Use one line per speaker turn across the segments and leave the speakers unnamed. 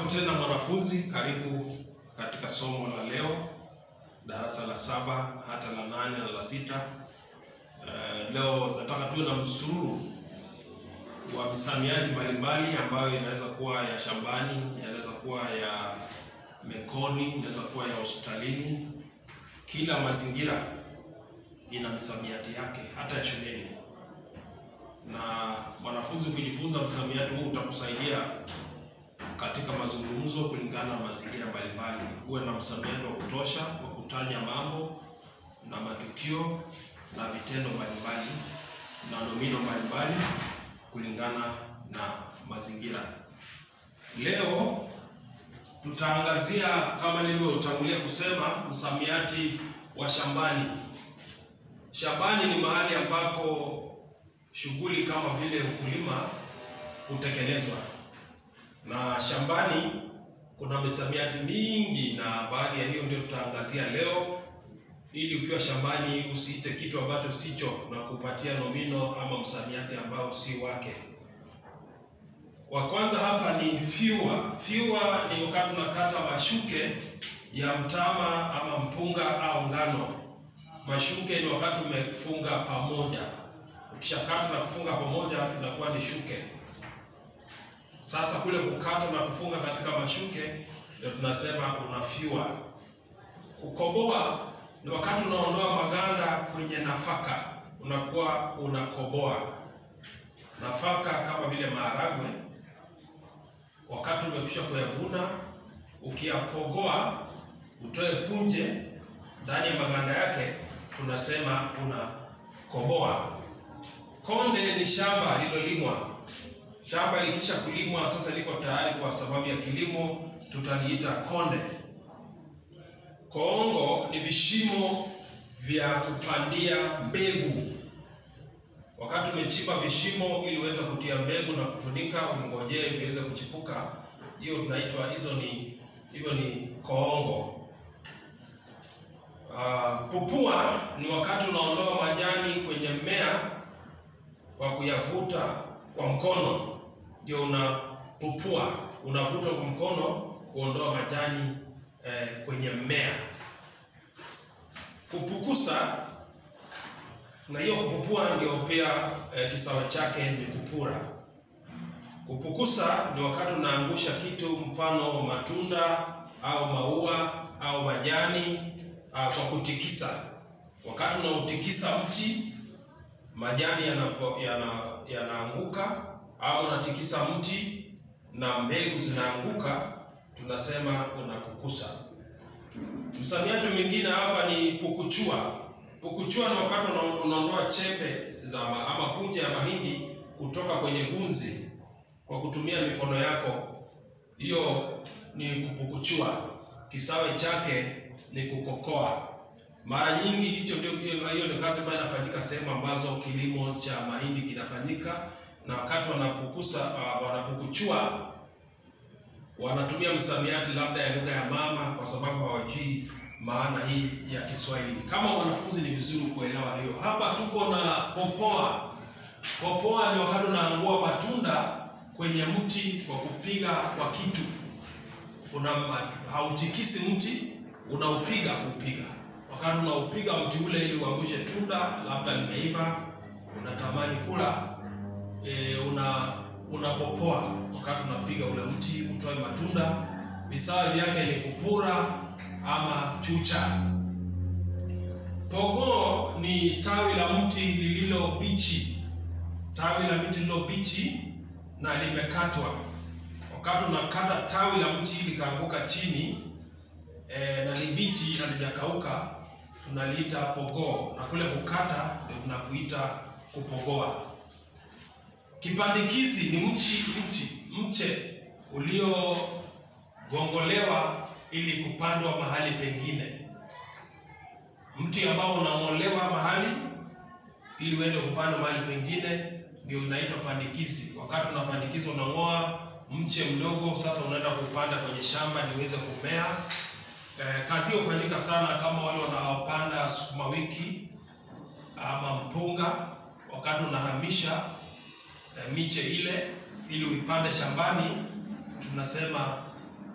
Jambo tena mwanafunzi, karibu katika somo la leo, darasa la saba hata la nane na la sita. Uh, leo nataka tuwe na msururu wa misamiati mbalimbali ambayo inaweza kuwa ya shambani, inaweza kuwa ya mekoni, inaweza kuwa ya hospitalini. Kila mazingira ina misamiati yake, hata ya shuleni. Na mwanafunzi kujifunza msamiati huu utakusaidia katika mazungumzo kulingana na mazingira mbalimbali. Uwe na msamiati wa kutosha wa kutaja mambo na matukio na vitendo mbalimbali na nomino mbalimbali kulingana na mazingira. Leo tutaangazia kama nilivyotangulia kusema msamiati wa shambani. Shambani ni mahali ambako shughuli kama vile ukulima hutekelezwa na shambani kuna misamiati mingi, na baadhi ya hiyo ndio tutaangazia leo, ili ukiwa shambani usiite kitu ambacho sicho na kupatia nomino ama msamiati ambao si wake. Wa kwanza hapa ni fyua. Fyua ni wakati unakata mashuke ya mtama ama mpunga au ngano. Mashuke ni wakati umefunga pamoja, ukishakata na kufunga pamoja inakuwa ni shuke. Sasa kule kukata na kufunga katika mashuke ndio tunasema unafyua. Kukoboa ni wakati unaondoa maganda kwenye nafaka, unakuwa unakoboa. Nafaka kama vile maharagwe, wakati umekwisha kuyavuna, ukiyapogoa utoe punje ndani ya maganda yake, tunasema unakoboa. Konde ni shamba lilolimwa shamba likisha kulimwa sasa liko tayari kwa sababu ya kilimo, tutaliita konde. Koongo ni vishimo vya kupandia mbegu. Wakati umechimba vishimo ili uweze kutia mbegu na kufunika, ungojee viweze kuchipuka, hiyo tunaitwa hizo ni hiyo ni koongo. Uh, pupua ni wakati unaondoa majani kwenye mmea kwa kuyavuta kwa mkono ndio unapupua, unavuta kwa mkono kuondoa majani eh, kwenye mmea. Kupukusa na hiyo kupupua ndio pia eh, kisawa chake ni kupura. Kupukusa ni wakati unaangusha kitu, mfano matunda au maua au majani ah, kwa kutikisa. Wakati unautikisa mti majani yanaanguka yana, yana au unatikisa mti na mbegu zinaanguka, tunasema unapukusa. Msamiati mwingine hapa ni pukuchua. Pukuchua ni wakati unaondoa chembe za ama punje ya mahindi kutoka kwenye gunzi kwa kutumia mikono yako, hiyo ni kupukuchua. Kisawe chake ni kukokoa. Mara nyingi hicho ndio hiyo ni kazi ambayo inafanyika sehemu ambazo kilimo cha mahindi kinafanyika, na wakati wanapukusa uh, wanapukuchua wanatumia msamiati labda ya lugha ya mama, kwa sababu hawajui maana hii ya Kiswahili. Kama wanafunzi ni vizuri kuelewa hiyo. Hapa tuko na popoa. Popoa ni wakati unaangua matunda kwenye mti kwa kupiga kwa kitu, una hautikisi mti, unaupiga kupiga wakati unaupiga mti ule ili uangushe tunda labda limeiva, unatamani kula e, una unapopoa wakati unapiga ule mti utoe matunda. Visawa vyake ni kupura ama chucha. Pogoo ni tawi la mti lililo bichi, tawi la mti lililo bichi na limekatwa. Wakati unakata tawi la mti likaanguka chini e, na libichi halijakauka tunaliita pogoo, na kule kukata ndio tunakuita kupogoa. Kipandikizi ni mchi mchi mche uliogongolewa ili kupandwa mahali pengine. Mti ambao unang'olewa mahali ili uende kupandwa mahali pengine ndio unaitwa pandikizi. Wakati unapandikiza, unang'oa mche mdogo, sasa unaenda kupanda kwenye shamba ili uweze kumea. Eh, kazi hiyo hufanyika sana kama wale wanaopanda sukuma wiki ama mpunga, wakati unahamisha eh, miche ile ili uipande shambani, tunasema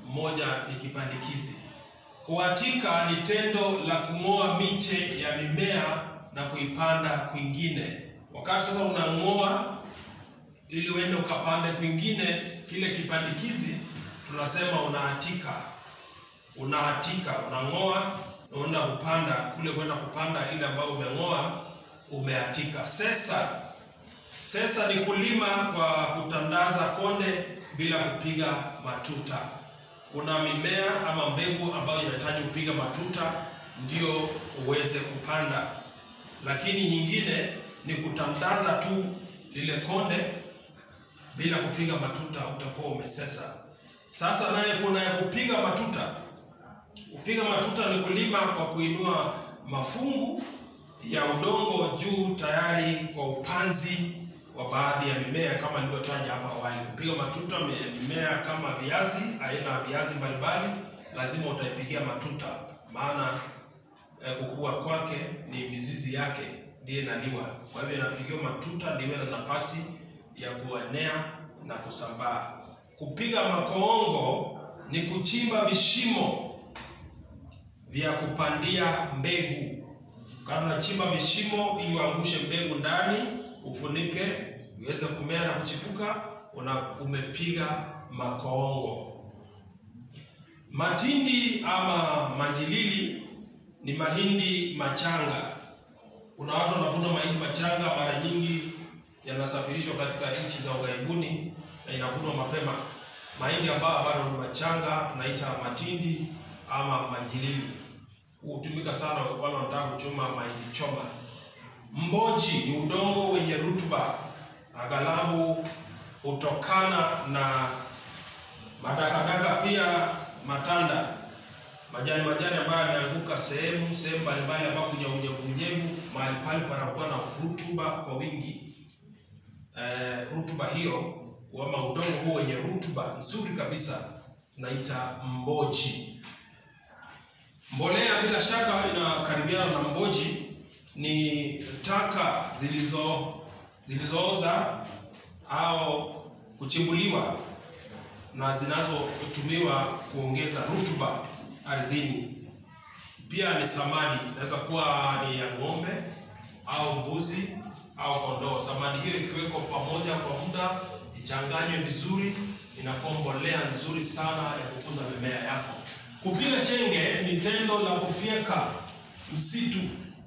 mmoja ni kipandikizi. Kuatika ni tendo la kung'oa miche ya mimea na kuipanda kwingine. Wakati sasa unang'oa ili uende ukapande kwingine, kile kipandikizi tunasema unaatika. Unaatika, unang'oa, unaenda kupanda kule, kwenda kupanda ile ambayo umeng'oa, umeatika. Sesa, sesa ni kulima kwa kutandaza konde bila kupiga matuta. Kuna mimea ama mbegu ambayo inahitaji kupiga matuta ndio uweze kupanda, lakini nyingine ni kutandaza tu lile konde bila kupiga matuta, utakuwa umesesa. Sasa naye kuna ya kupiga matuta. Kupiga matuta ni kulima kwa kuinua mafungu ya udongo juu tayari kwa upanzi wa baadhi ya mimea kama nilivyotaja hapa awali. Kupiga matuta mimea kama viazi, aina ya viazi mbalimbali, lazima utaipigia matuta, maana eh, kukua kwake ni mizizi yake ndiye inaliwa. Kwa hivyo inapigiwa matuta ndiwe na nafasi ya kuenea na kusambaa. Kupiga makoongo ni kuchimba vishimo vya kupandia mbegu. Kama unachimba vishimo ili uangushe mbegu ndani, ufunike iweze kumea na kuchipuka, una umepiga makoongo. Matindi ama manjilili ni mahindi machanga. Kuna watu wanavuna mahindi machanga, mara nyingi yanasafirishwa katika nchi za ughaibuni na inavunwa mapema. Mahindi ambayo bado ni machanga tunaita matindi ama manjilili. Hutumika sana wale wanataka kuchoma mahindi choma. Mboji ni udongo wenye rutuba, aghalabu hutokana na madakadaka, pia matanda, majani majani ambayo yameanguka sehemu sehemu mbalimbali ambapo kuna unyevunyevu, mahali pale panakuwa na rutuba kwa wingi. Eh, rutuba hiyo ama udongo huo wenye rutuba nzuri kabisa tunaita mboji. Mbolea bila shaka inakaribiana na mboji, ni taka zilizo zilizooza au kuchimbuliwa na zinazotumiwa kuongeza rutuba ardhini. Pia ni samadi, inaweza kuwa ni ya ng'ombe au mbuzi au kondoo. Samadi hiyo ikiwekwa pamoja kwa muda, ichanganywe vizuri, inakuwa mbolea nzuri sana ya kukuza mimea yako. Kupiga chenge ni tendo la kufyeka msitu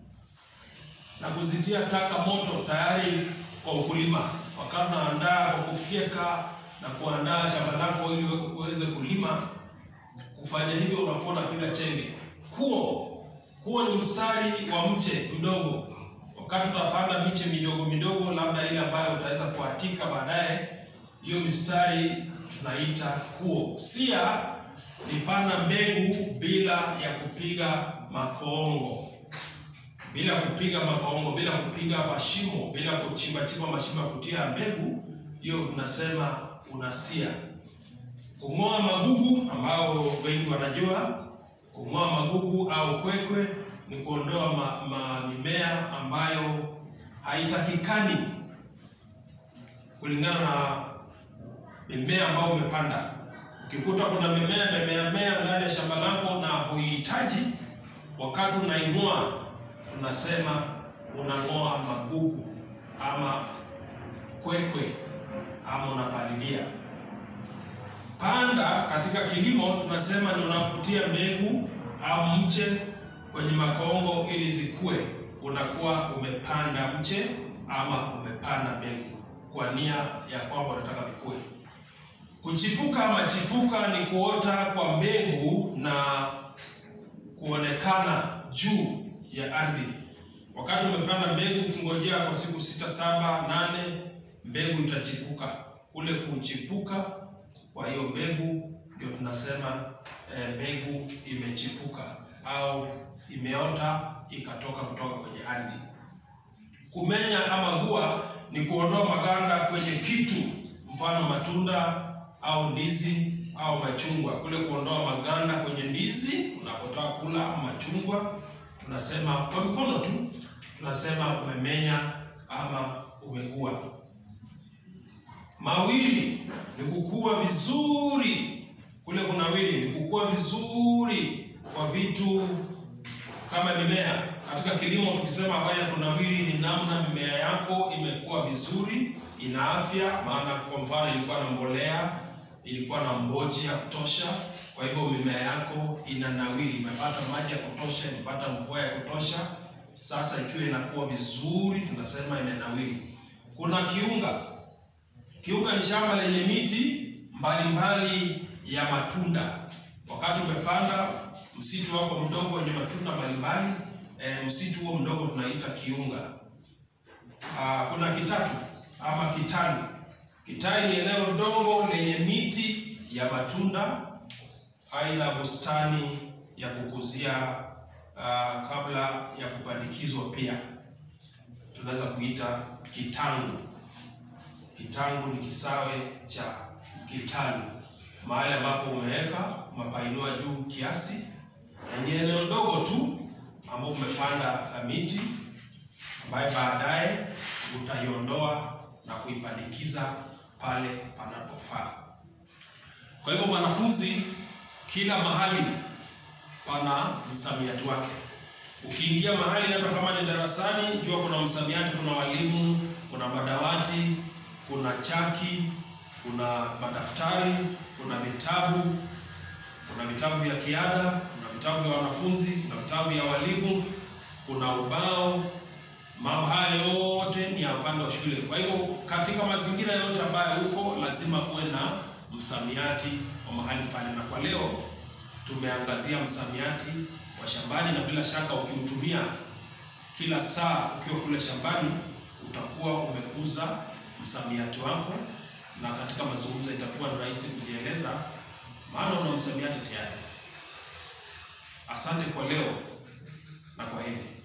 na kuzitia taka moto tayari kwa ukulima. Wakati unaandaa kwa kufyeka na kuandaa shamba lako ili uweze kulima, kufanya hivyo unakuwa unapiga chenge. Kuo, kuo ni mstari wa mche mdogo. Wakati utapanda miche midogo midogo, labda ile ambayo utaweza kuatika baadaye, hiyo mistari tunaita kuo. Sia ni panda mbegu bila ya kupiga makoongo bila kupiga makoongo, bila kupiga mashimo, bila kuchimba chimba mashimo ya kutia mbegu, hiyo tunasema unasia. Kung'oa magugu, ambao wengi wanajua, kung'oa magugu au kwekwe ni kuondoa ma, ma mimea ambayo haitakikani kulingana na mimea ambayo umepanda. Ukikuta kuna mimea imemea mea ndani ya shamba lako na huihitaji, wakati unaing'oa tunasema unang'oa magugu ama kwekwe ama unapalilia. Panda katika kilimo tunasema ni unakutia mbegu au mche kwenye makongo ili zikue, unakuwa umepanda mche ama umepanda mbegu kwa nia ya kwamba unataka vikue. Kuchipuka ama chipuka ni kuota kwa mbegu na kuonekana juu ya ardhi. Wakati umepanda mbegu, ukingojea kwa siku sita, saba, nane, mbegu itachipuka. Kule kuchipuka kwa hiyo mbegu ndio tunasema e, mbegu imechipuka au imeota ikatoka kutoka kwenye ardhi. Kumenya ama gua ni kuondoa maganda kwenye kitu, mfano matunda au ndizi au machungwa. Kule kuondoa maganda kwenye ndizi unapotaka kula ama machungwa tunasema kwa mikono tu, tunasema umemenya ama umegua. Mawili ni kukua vizuri, kule kunawiri imekuwa vizuri kwa vitu kama mimea. Katika kilimo tukisema habari ya kunawiri, ni namna mimea yako imekuwa vizuri, ina afya. Maana kwa mfano ilikuwa na mbolea, ilikuwa na mboji ya kutosha, kwa hivyo mimea yako inanawiri, imepata maji ya kutosha, imepata mvua ya kutosha. Sasa ikiwa inakuwa vizuri, tunasema imenawiri. Kuna kiunga. Kiunga ni shamba lenye miti mbalimbali ya matunda. Wakati umepanda msitu wako mdogo wenye matunda mbalimbali e, msitu huo mdogo tunaita kiunga. Aa, kuna kitatu ama kitalu. Kitalu ni eneo dogo lenye miti ya matunda, aidha bustani ya kukuzia aa, kabla ya kupandikizwa. Pia tunaweza kuita kitangu. Kitangu ni kisawe cha kitalu, mahali ambapo umeweka mapainua juu kiasi, na ni eneo ndogo tu ambapo umepanda miti ambayo baadaye utaiondoa na kuipandikiza pale panapofaa. Kwa hivyo, mwanafunzi, kila mahali pana msamiati wake. Ukiingia mahali hata kama ni darasani, jua kuna msamiati, kuna walimu, kuna madawati, kuna chaki, kuna madaftari, kuna vitabu, kuna vitabu vya kiada, kuna vitabu vya wanafunzi, kuna vitabu vya walimu, kuna ubao. Mambo haya yote ni ya upande wa shule. Kwa hivyo, katika mazingira yote ambayo huko, lazima kuwe na msamiati wa mahali pale, na kwa leo tumeangazia msamiati wa shambani, na bila shaka ukiutumia kila saa ukiwa kule shambani utakuwa umekuza msamiati wako, na katika mazungumzo itakuwa ni rahisi kujieleza, maana una msamiati tayari. Asante kwa leo na kwa heri.